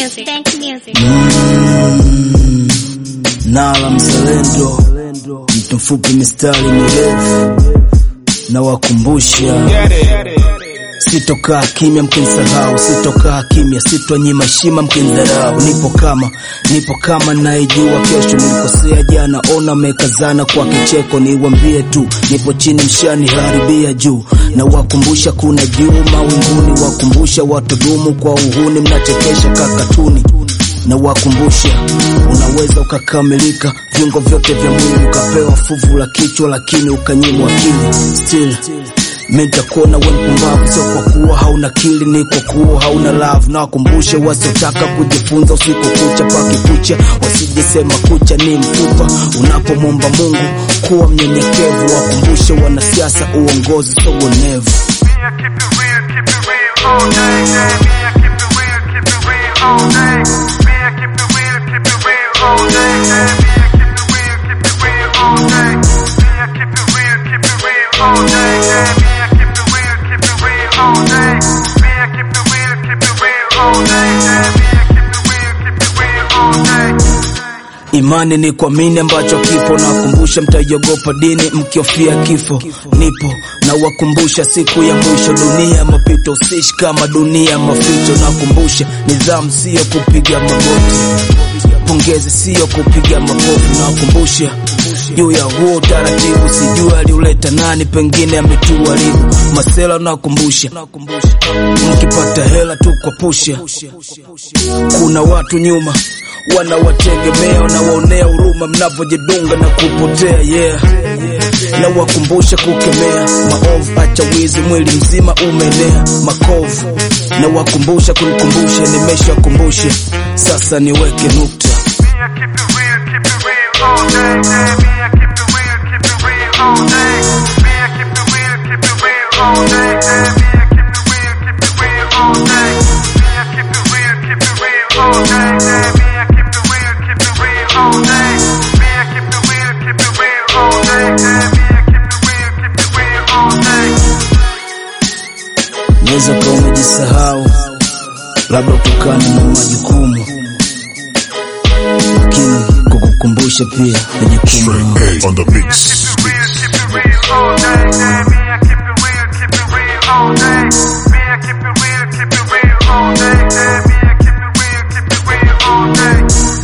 music. Thank music. Nala mzalendo, mtu mfupi mistari mirefu na wakumbusha Sitokaa kimya mkinsahau, sitokaa kimya, sitonyima heshima mkindharau. Nipo kama nipo kama naijua kesho nilikosea jana, ona mekazana kwa kicheko, niwambie tu nipo chini, mshani haribia juu, na wakumbusha kuna juu mawinguni, wakumbusha watudumu kwa uhuni, mnachekesha kakatuni na wakumbusha unaweza ukakamilika viungo vyote vya mwili ukapewa fuvu la kichwa, lakini ukanyimwa akili still mimi nitakuona wewe mpumbavu, sio kwa kuwa hauna akili, ni kwa kuwa hauna love. Na wakumbushe wasiotaka kujifunza usiku kucha paki kucha, wasijesema kucha ni mtupa. Unapomwomba Mungu kuwa mnyenyekevu, wakumbushe wanasiasa uongozi sogonevu. Me, I keep it real, keep it real all day. Yeah, me, I keep it real, keep it real all day. Me, I keep it real, keep it real all day. Yeah, me, I keep it real, keep it real all day. Me, I keep it real, keep it real all day. Yeah, me, I keep it real, keep it real all day. Me, I keep it real, keep it real all day. Yeah, me, I keep it real, keep it real all day. Imani ni kuamini ambacho kipo, na wakumbusha mtaiogopa dini mkiofia kifo. Nipo na wakumbusha siku ya mwisho, dunia mapito, usishi kama dunia maficho. Nakumbusha nidhamu sio kupiga magoti, pongezi sio kupiga makofi. Nawakumbusha juu ya huo utaratibu, sijui aliuleta nani, pengine ametuharibu. Masela nakumbusha, mkipata hela tu kwa pusha kuna watu nyuma wanawategemea, wanawaonea huruma mnavyojidunga na kupotea. Yeah, na wakumbusha kukemea maovu, acha wizi, mwili mzima umeenea makovu. Na wakumbusha kunikumbusha, nimeshakumbusha sasa niweke nukta. Me, I keep it real, keep it real all day. Yeah, me, I keep it real, keep it real all day. Me, I keep it real, keep it real all day. Yeah, me, I keep it real, keep it real all day. Me, I keep it real, keep it real all day. Yeah, me, I keep it real, keep it real all day. Me, I keep it real, keep it real all day. Yeah, me, I keep it real, keep it real all day. Naweza kuwa umejisahau, labda kutokana na majukumu, lakini kukukumbusha pia ni jukumu langu. Hey, on the mix. Keep it real, keep it real all day. Yeah,